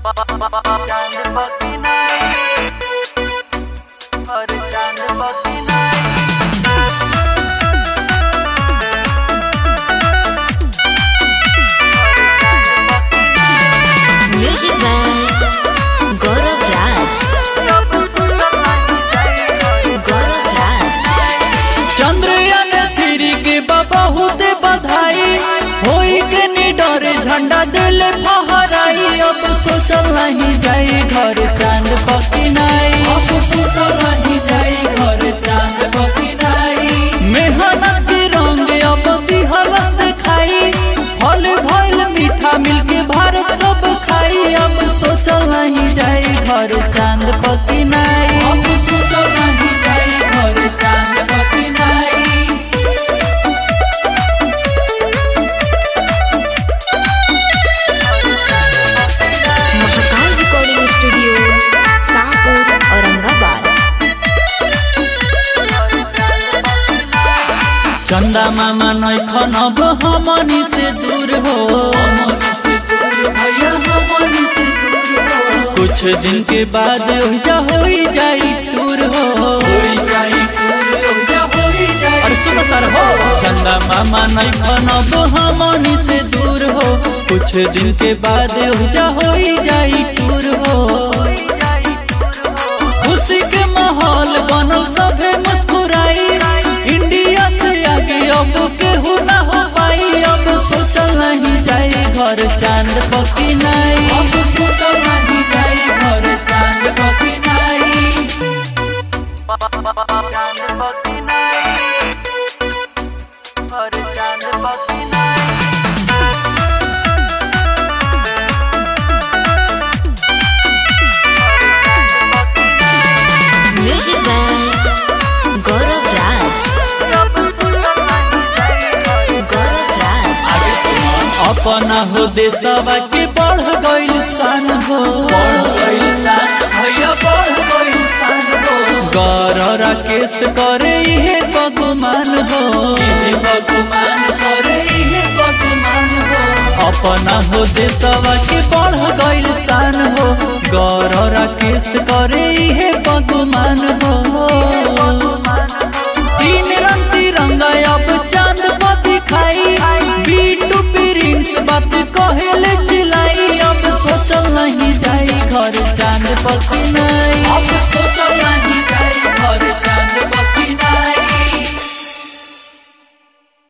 चांद पकी नाही और चांद पकी नाही Music by Gaurav Raj. Gaurav Raj. Chandrayaan three के बहुत बधाई होई के निडर झंडा दिल फहराई अब सोचल नहीं जाई घर चांद पकिनाई अब सोचल नहीं जाई घर चांद पकिनाई मेहनत के रंग अब दिहरस दिखाई फल भइल मीठा मिलके भारत सब खाई अब सोचल नहीं जाई घर चांद पकिनाई अब सोचल नहीं जाई घर चांद पकिनाई महाकाल रिकॉर्डिंग स्टूडियो शाहपुर औरंगाबाद चंदा मामा नैखन अब हमनी से दूर हो कुछ दिन के बाद ओहिजा होई जाई टूर हो और सुनो सर हो चंदा मामा नैखन अब हमनी से दूर हो कुछ दिन के बाद ओहिजा होई जाई टूर हो खुशी के माहौल बनल सभे मुस्कुराई इंडिया से आगे अब केहू ना हो पाई अब सोचल नहीं जाई घर चांद पकी नहीं अब सोचल नहीं जाई घर चांद पकी नहीं चांद पकी नाही और चांद पकी नाही Music by Gaurav Raj. Gaurav Raj. अपना हो देशवा के बढ़ गइल शान हो बढ़ गइल शान भैया बढ़ गइल शान हो गौर राकेश करे इहे बगुमान हो इहे बगुमान करे इहे बगुमान हो अपना हो देशवा के बढ़ गइल शान हो गौर राकेश करे इहे बगुमान हो तीन रंग तिरंगा अब चांद पर दिखाई बीटू प्रिंस बात कहेले चिलाई अब सोचल नहीं जाई घर चांद पर कि नहीं